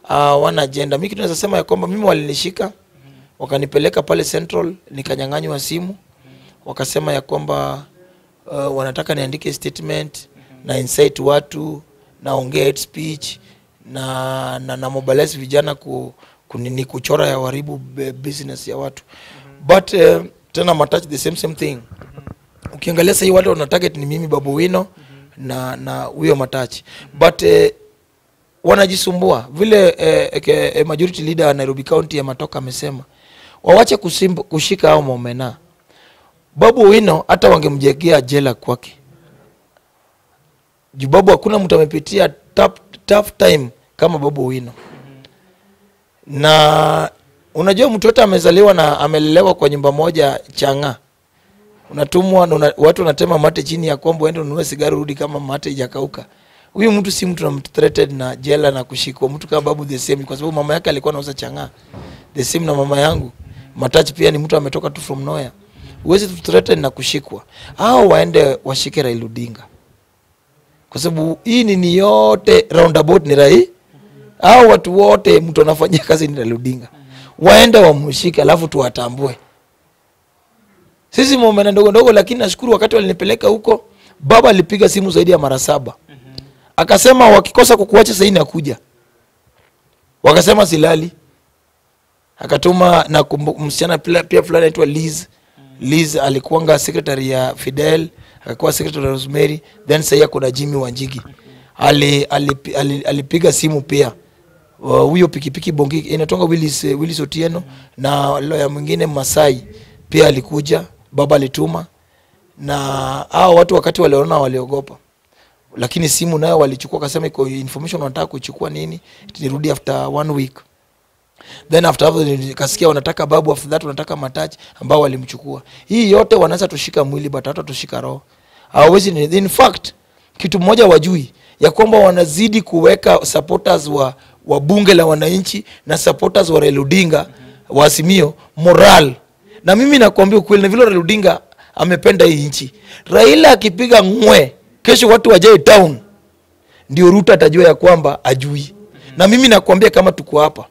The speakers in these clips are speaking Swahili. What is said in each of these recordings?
uh, wana agenda. Mimi kitu naweza sema ya kwamba mimi walinishika wakanipeleka pale Central nikanyang'anywa simu, wakasema ya kwamba uh, wanataka niandike statement na incite watu naongea hate speech na, na, na mobilize vijana ku, kunini kuchora ya waribu business ya watu but uh, tena matouch the same same thing ukiangalia sahii wale wana target ni mimi babu wino na na huyo matachi but eh, wanajisumbua vile eh, ke, eh, majority leader wa Nairobi County ya Matoka amesema wawache kusimbu, kushika hao maomena. Babu Wino hata wangemjegea jela kwake juu babu, hakuna mtu amepitia tough, tough time kama babu Wino na unajua mtu yote amezaliwa na amelelewa kwa nyumba moja changa unatumwa na una, watu wanatema mate chini ya kwamba uende ununue sigari urudi kama mate ijakauka huyu mtu si mtu namthreated na jela na kushikwa mtu kama babu the same kwa sababu mama yake alikuwa anauza chang'aa the same na mama yangu matachi pia ni mtu ametoka tu from nowhere huwezi tu threaten na kushikwa au waende washike Raila Odinga kwa sababu hii nini yote roundabout ni rai au watu wote mtu anafanyia kazi ni Raila Odinga waende wamshike alafu tuwatambue sisi momena ndogo ndogo, lakini nashukuru wakati walinipeleka huko, baba alipiga simu zaidi ya mara saba akasema wakikosa kukuacha sahii nakuja. Wakasema silali, akatuma na kumbu- msichana pila- pia fulani anaitwa Liz. Liz alikuwanga secretary ya Fidel, akakuwa secretary ya Rosemary, then sahii kuna Jimmy Wanjigi ali, ali, ali, alipiga simu pia Wa- huyo pikipiki bongi inatonga Willis, eh, Willis Otieno na lawyer mwingine Masai pia alikuja, baba alituma na hao watu wakati waliona waliogopa, lakini simu nayo walichukua, kasema iko information wanataka kuchukua nini, nirudi after one week then after hapo nikasikia wanataka babu, after that wanataka matachi ambao walimchukua. Hii yote wanaweza tushika mwili but hata tushika roho, hawawezi. ni- In fact kitu mmoja wajui ya kwamba wanazidi kuweka supporters wa, wa bunge la wananchi na supporters wa Raila Odinga wa Azimio moral, na mimi nakwambia ukweli, na vile Raila Odinga amependa hii nchi. Raila akipiga ngwe, kesho watu wajae town, ndio Ruto atajua ya kwamba ajui. Na mimi nakwambia kama tuko hapa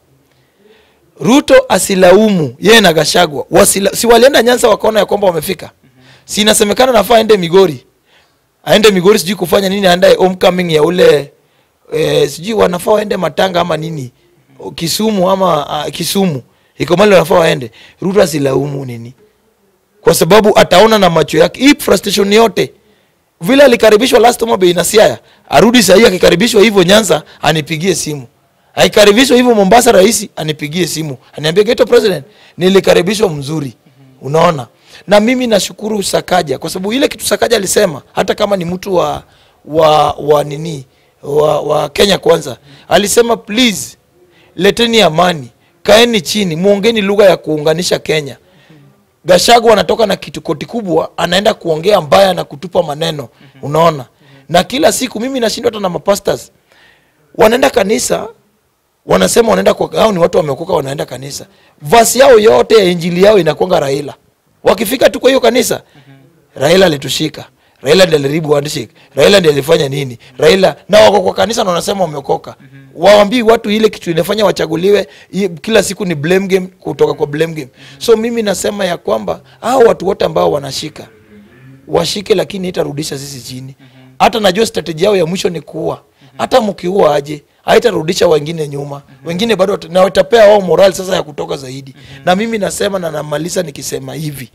Ruto asilaumu yeye na Gashagwa wasila, si walienda Nyanza wakaona ya kwamba wamefika, si inasemekana nafaa aende Migori, aende Migori sijui kufanya nini, aende homecoming ya ule eh, sijui wanafaa waende Matanga ama nini Kisumu ama uh, Kisumu iko mali wanafaa waende. Ruto asilaumu nini, kwa sababu ataona na macho yake hii frustration yote vile alikaribishwa last time bei na Siaya, arudi sahii akikaribishwa hivyo Nyanza anipigie simu aikaribishwa hivyo Mombasa, rais anipigie simu aniambie Geto President, nilikaribishwa mzuri. Unaona, na mimi nashukuru Sakaja kwa sababu ile kitu Sakaja alisema, hata kama ni mtu wa wa wa nini wa, wa Kenya Kwanza, alisema please, leteni amani, kaeni chini, muongeni lugha ya kuunganisha Kenya. Gachagua anatoka na kitu koti kubwa, anaenda kuongea mbaya na kutupa maneno, unaona. Na kila siku mimi nashindwa hata na mapastors wanaenda kanisa wanasema wanaenda kwa hao ni watu wameokoka wanaenda kanisa vasi yao yote ya injili yao inakwanga raila wakifika tu kwa hiyo kanisa raila alitushika raila ndiye aliharibu handshake raila ndiye alifanya nini raila na wako kwa kanisa na wanasema wameokoka waambii watu ile kitu inafanya wachaguliwe i- kila siku ni blame game kutoka kwa blame game so mimi nasema ya kwamba hao watu wote ambao wanashika washike lakini itarudisha sisi chini hata najua strategy yao ya mwisho ni kuua hata mkiua aje haitarudisha wengine nyuma wengine bado wat- na watapea wao moral sasa ya kutoka zaidi na mimi nasema na namaliza nikisema hivi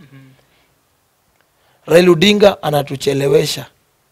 Raila Odinga anatuchelewesha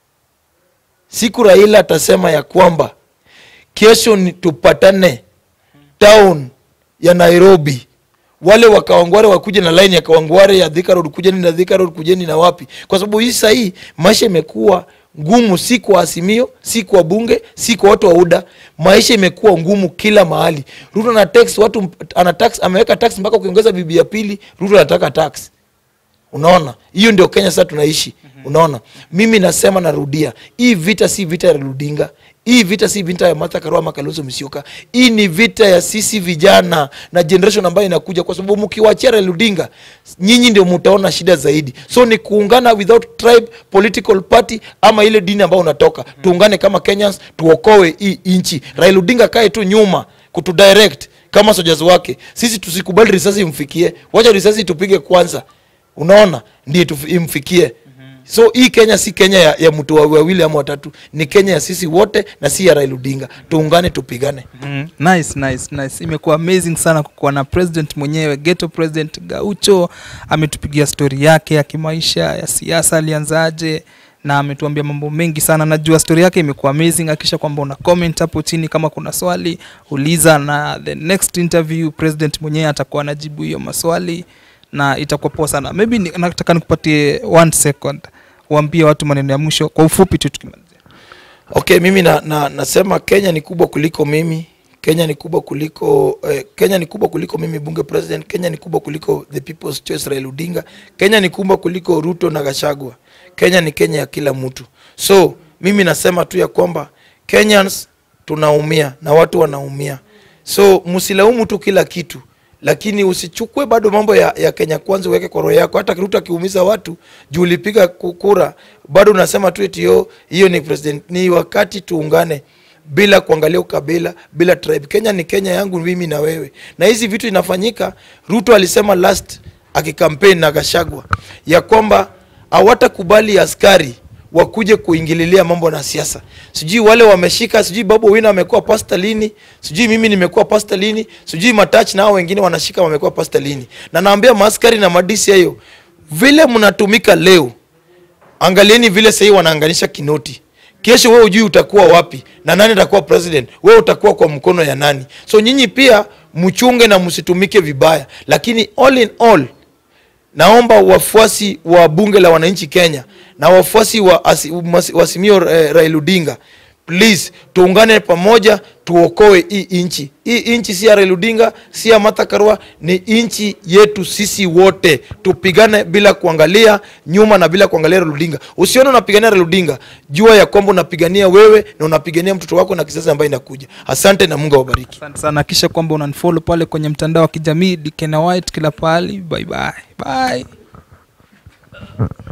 siku Raila atasema ya kwamba kesho ni tupatane town ya Nairobi wale wa Kawangware wakuje na line ya Kawangware ya Thika Road, kujeni na Thika Road, kujeni na wapi, kwa sababu hii sahii maisha imekuwa ngumu, si kwa Azimio, si kwa bunge, si kwa watu wa UDA. Maisha imekuwa ngumu kila mahali. Ruto ana tax watu, ana tax, ameweka tax mpaka ukiongeza bibi ya pili, Ruto anataka tax. Unaona, hiyo ndio Kenya sasa tunaishi. Unaona, mimi nasema, narudia, hii vita si vita ya Raila Odinga, hii vita si vita ya Martha Karua ama Kalonzo Musyoka. Hii ni vita ya sisi vijana na generation ambayo inakuja, kwa sababu mkiwachia Raila Odinga, nyinyi ndio mtaona shida zaidi. So ni kuungana without tribe, political party ama ile dini ambayo unatoka. Tuungane kama Kenyans, tuokoe hii nchi. Raila Odinga kae tu nyuma kutudirect kama soldiers wake sisi tusikubali risasi imfikie wacha risasi tupige kwanza unaona ndiye tufi- imfikie so hii kenya si kenya ya, ya mtu wa- wawili ama watatu ni kenya ya sisi wote na si ya Raila Odinga tuungane tupigane Mm, nice nice nice imekuwa amazing sana kukuwa na president mwenyewe ghetto president gaucho ametupigia stori yake ya kimaisha ya siasa alianzaje na ametuambia mambo mengi sana najua stori yake imekuwa amazing akisha kwamba una comment hapo chini kama kuna swali uliza na the next interview president mwenyewe atakuwa anajibu hiyo maswali na itakuwa poa sana maybe ni, nataka nikupatie one second uambie watu maneno ya mwisho kwa ufupi tu tukimalizia okay mimi na, na, nasema kenya ni kubwa kuliko mimi kenya ni kubwa kuliko eh, kenya ni kubwa kuliko mimi bunge president kenya ni kubwa kuliko the people's choice Raila Odinga kenya ni kubwa kuliko ruto na gashagwa kenya ni kenya ya kila mtu so mimi nasema tu ya kwamba kenyans tunaumia na watu wanaumia so msilaumu tu kila kitu lakini usichukue bado mambo ya, ya kenya kwanza uweke kwa roho yako hata ruto akiumiza watu juu ulipiga ku- kura bado unasema tu eti yo hiyo ni president ni wakati tuungane bila kuangalia ukabila bila tribe kenya ni kenya yangu mimi na wewe na hizi vitu inafanyika ruto alisema last akikampeni na gashagwa ya kwamba hawatakubali askari wakuje kuingililia mambo na siasa sijui wale wameshika sijui babu wina amekuwa pasta lini sijui mimi nimekuwa pasta lini sijui matach na hao wengine wanashika wamekuwa pasta lini na naambia maaskari na madisi hayo vile mnatumika leo angalieni vile sahii wanaanganisha kinoti kesho wewe ujui utakuwa wapi na nani atakuwa president wewe utakuwa kwa mkono ya nani so nyinyi pia mchunge na msitumike vibaya lakini all in all naomba wafuasi wa bunge la wananchi kenya na wafuasi wa asi- masi- wa Azimio eh, Raila Odinga please tuungane pamoja tuokoe hii nchi hii nchi si ya Raila Odinga si ya Martha Karua ni nchi yetu sisi wote tupigane bila kuangalia nyuma na bila kuangalia Raila Odinga usione unapigania Raila Odinga jua ya kwamba unapigania wewe na unapigania mtoto wako na kizazi ambayo inakuja asante na Mungu awabariki asante sana kisha kwamba unanifollow pale kwenye mtandao wa kijamii dikena white kila pahali bye bye bye